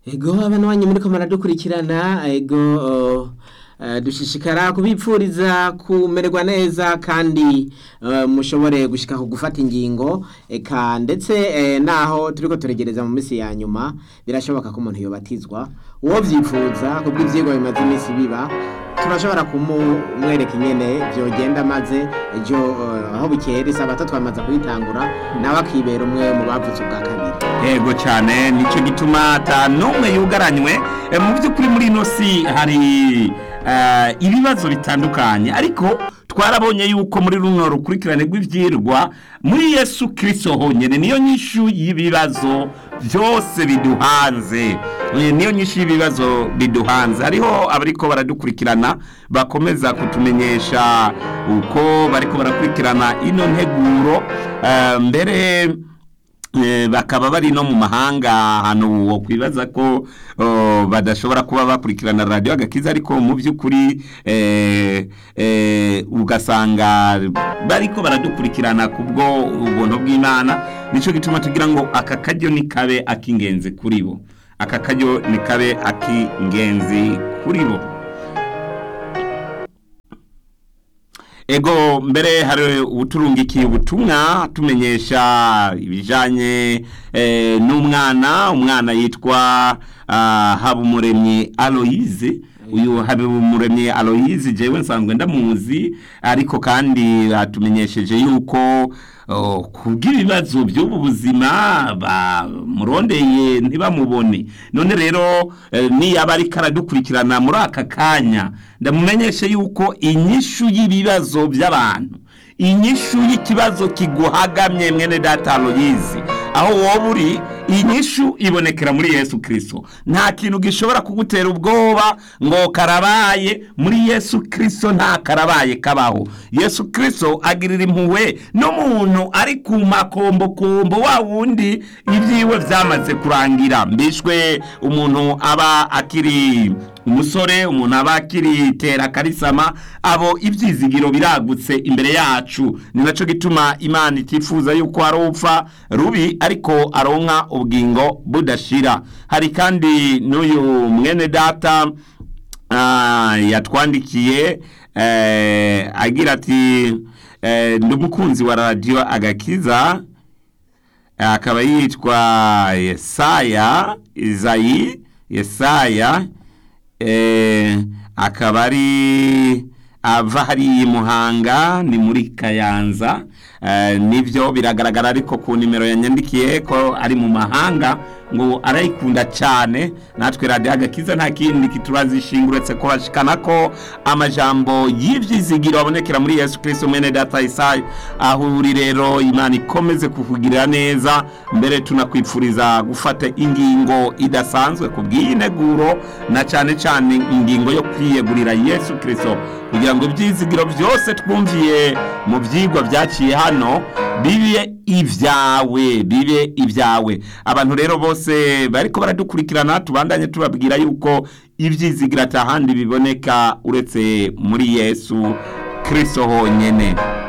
ego abana banyu muriko muradukurikirana ego uh, dushishikara kubipfuriza kumererwa neza kandi uh, mushobore gushika ku gufata ingingo eka ndetse eh, naho turiko turegereza mu minsi ya nyuma birashoboka ko umuntu yobatizwa uwo vyifuza kubwo ivyigwa bimaze iminsi biba turashobora kumumwereka ingene vyogenda maze ejo uh, aho bukera isabato twamaze kuyitangura nawe akibera umwe mu bavutse ubwa kabiri yego cyane nicyo gituma ata n'umwe yugaranywe Eh, mu by'ukuri muri ino si hari eh, ibibazo bitandukanye ariko twarabonye yuko muri runo rukurikirane rw'ibyirwa muri yesu kirisito honyine niyo nyishu y'ibibazo byose biduhanze Eh, niyo nyinshi y'ibibazo biduhanze hariho abariko baradukurikirana bakomeza kutumenyesha uko bariko barakurikirana ino nteguro eh, mbere Eh, bakaba bari no mu mahanga ahantu wo kwibaza ko oh, badashobora kuba bakurikirana radiyo agakiza ariko mu by'ukuri eh, eh, ugasanga bariko baradukurikirana kubwo ubuntu bw'imana nicyo gituma tugira ngo aka karyo ni kabe ak'ingenzi kuri bo aka karyo ni kabe ak'ingenzi kuri bo ego mbere hari ubuturungikiye ubutumwa tumenyesha ibijanye eh, n'umwana umwana yitwa ah, habumuremyi aloyize uyu habumuremyi aloyize jewe nsanzwe ndamuzi ariko kandi atumenyesheje yuko oh, kubw'ibibazo by'ubu buzima bamurondeye ntibamubone none rero eh, niyaba ariko aradukurikirana muri aka kanya ndamumenyeshe yuko inyishu y'ibibazo by'abantu inyishu y'ikibazo kiguhagamye mwene data aloyizi aho wowe uri inyishu ibonekera muri yesu kirisito nta kintu gishobora kugutera ubwoba ngo karabaye muri yesu kirisito nta karabaye kabaho yesu kirisito agirira impuhwe n'umuntu ari ku makombokombo wa wundi ibyiwe byamaze kurangira mbishwe umuntu aba akiri umusore umuntu aba akiri tera karisama abo ibyizigiro biragutse imbere yacu ni nacyo gituma imana itifuza yuko hari upfa rubi ariko aronka ubugingo budashira hari kandi n'uyu mwene data ah, yatwandikiye eh, agira ati eh, ndi umukunzi wa radiyo agakiza akaba yitwa yesaya izayi yesaya eh, akaba ari ava hariya i muhanga ni muri kayanza eh, nibyo biragaragara ariko ku nimero yanyandikiye ko ari mu mahanga ngo arayikunda cyane natwe radiyo agakiza nta kindi kiturazishinga uretse ko bashikana ko amajambo y'ibyizigiro abonekera muri yesu kirisito mwene data isayi aho uri rero imana ikomeze kukugirira neza mbere tunakwifuriza gufata ingingo idasanzwe ku bw'iyi neguro na cyane cyane ingingo yo kwiyegurira yesu kirisito kugira ngo ibyizigiro byose twumviye mu byigwa byaciye hano bibe ibyawe bibe ibyawe abantu rero bose bariko baradukurikirana tubandanye tubabwira yuko ibyizigira atahandi biboneka uretse muri yesu kirisito honyine